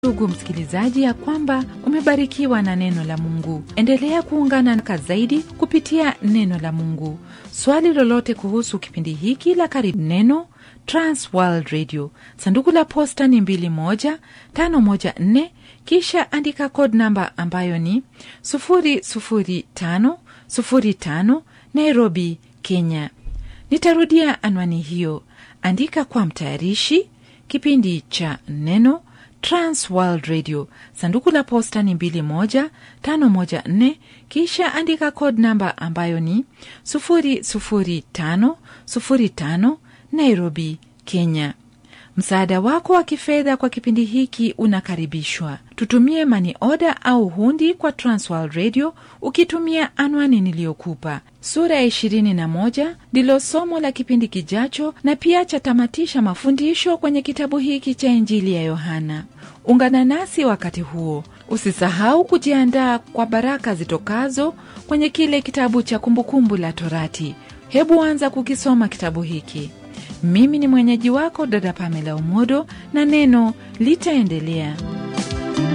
Ndugu msikilizaji, ya kwamba umebarikiwa na neno la Mungu. Endelea kuungana na zaidi kupitia neno la Mungu. Swali lolote kuhusu kipindi hiki la Karibu Neno, Trans World Radio, sanduku la posta ni 21514, kisha andika code namba ambayo ni 00505 Nairobi, Kenya. Nitarudia anwani hiyo, andika kwa mtayarishi kipindi cha Neno Trans World Radio, sanduku la posta ni 21514, kisha andika code namba ambayo ni 00505 Nairobi, Kenya. Msaada wako wa kifedha kwa kipindi hiki unakaribishwa. Tutumie mani oda au hundi kwa Transworld Radio ukitumia anwani niliyokupa. Sura ya 21 ndilo somo la kipindi kijacho, na pia chatamatisha mafundisho kwenye kitabu hiki cha Injili ya Yohana. Ungana nasi wakati huo. Usisahau kujiandaa kwa baraka zitokazo kwenye kile kitabu cha Kumbukumbu la Torati. Hebu anza kukisoma kitabu hiki. Mimi ni mwenyeji wako dada Pamela Umodo, na neno litaendelea.